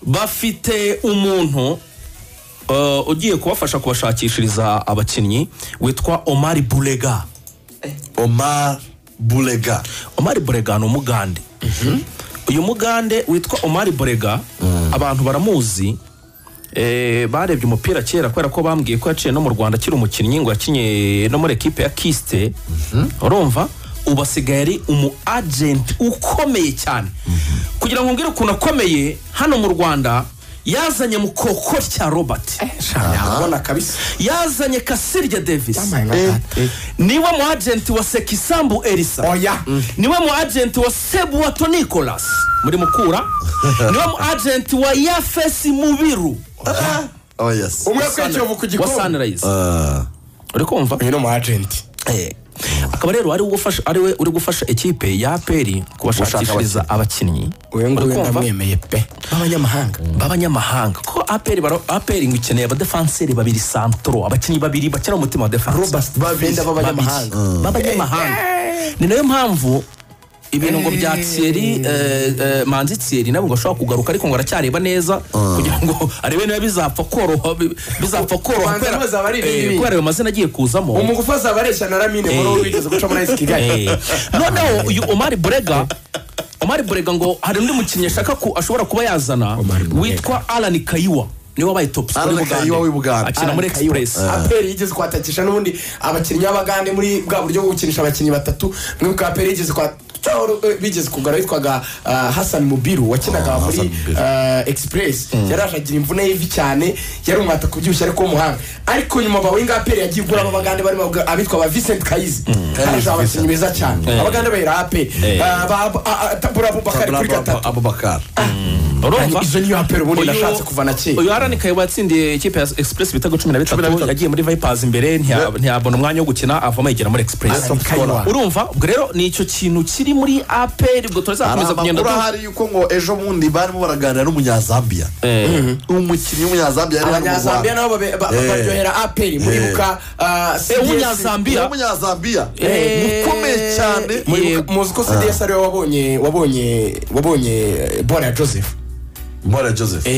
bafite umuntu ugiye kubafasha kubashakishiriza abakinnyi witwa omari burega omar burega omari burega ni umugande uyu mugande witwa omari burega abantu baramuzi eh, barebye umupira kera kubera ko bambwiye ko yaciye no mu rwanda akiri umukinnyi ngo yakinnye no muri ekipe ya kisite urumva ubu asigaye ari umu agenti ukomeye cyane kugira ngo mbwire ukuntu akomeye hano mu rwanda yazanye mukoko cya robert ntabona kabisa yazanye kasirya davis Yampaye nka Eh. date. niwe mu agenti wa sekisambu elisa oya niwe mu agenti wa sebuwato nicolas muri mukura niwe mu agenti wa yafesi mubiru oh yes umwe yakwiye kiyovu ku wa gikombe sunrise uri kumva uyu ni umu agenti Eh, akaba rero ari ugufasha- ari we uri gufasha ekipe ya aperi kubashakishiriza abakinnyi uyu Uri nguyu kumva? ndamwemeye pe b'abanyamahanga b'abanyamahanga ko aperi baro- aperi ngo ikeneye abadefanseri babiri santoro abakinnyi babiri bakina umutima wa defanse babiri benda b'abanyamahanga babiri. b'abanyamahanga ni nayo mpamvu ibintu ngo bya Thierry eh, eh, manzi Thierry nabwo ngo ashobora kugaruka ariko ngo aracyareba neza kugira ngo arebe niba bizapfa koroha bi- bizapfa koroha Kubanza kubera- bazaba ari eh, ibindi. kubera ayo mazina agiye kuzamo umugufa azaba areshya na ramine muri uwo wigeze guca muri ayisi kigali Eh, noneho uyu omari burega omari burega ngo hari undi mukinnyi ashaka ku- ashobora kuba yazana Omar Burega. witwa alani kayiwa niwe wabaye top scorer Alan Kayiwa w'i w'i Bugande. Bugande. akina muri express aperi yigeze kwatakisha n'ubundi abakinnyi b'abagande muri bwa buryo bwo gukinisha abakinnyi batatu mwibuka aperi yigeze kwa Cahoro, eh, bigeze kugura witwaga ah, Hassan Mubiru wakinaga Ah, muri Hassan Mubiru. ah, Express yaraje agira imvune y'ivi cyane yari umwata kubyibushye ariko w'umuhanga ariko nyuma bawenga aperi yagiye ugura abagande barimo abwa- abitwa ba Vincent Kayizi haraje abakinnyi beza cyane abagande bahera aperi Ah, ba- ah, ah, Tabura Abubakar kuri gatatu abubakar urumva izo niyo aperi ubundi Uyu- nashatse kuva na kera uyu arani kayiwa yatsindiye ikipe ya express ibitego cumi na bitatu yagiye muri vipers imbere ntiya- ntiyabona umwanya wo gukina avamo yigira muri express Alan Kayiwa. urumva ubwo rero ni icyo kintu kiri muri aperi ubwo hari turazakomeza kugenda amakuru du- ahari yuko ngo ejo bundi barimo baraganira n'umunyazambiya Eh, umukinnyi w'umunyazambiya yari hano mu abanyazambiya nabo rwanda babe- ba- Eh. baryohera aperi muribuka ah, CDS umunyazambiya w'umunyazambiya Eh. mukomeye cyane Muribuka- muzi ko cds ariwe wabonye wabonye wabonye eh, bola ya joseph mbora joseph Eh,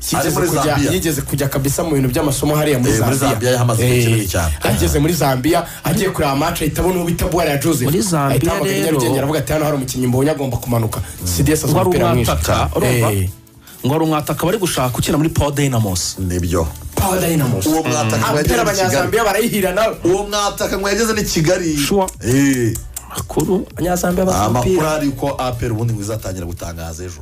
Ari yigeze muri kujya- Zambia. yigeze kujya kabisa mu bintu by'amasomo hariya muri Eh, muri Zambia yahamaze Eh, igihe kinini cyane. ageze muri zambia agiye kureba amace ahita abona uwo bita bola ya joseph Muri Zambia ahita ahamagara i rero- nyarugenge aravuga ati hano hari umukinnyi mbonye agomba kumanuka cds azwi wari umupira mwinshi umwataka urumva Eh, ngo hari umwataka bari gushaka ukina muri pawa dayinamosi nibyo Power Dynamos. uwo mwataka apera ngo yageze ni kigali abanyazambiya barayihira nawe uwo mwataka ngo yageze ni kigali Sure. Eh. makuru abanyazambiya Ah, bafite umupira amakuru ahari yuko aperi ubundi ngo izatangira gutangaza ejo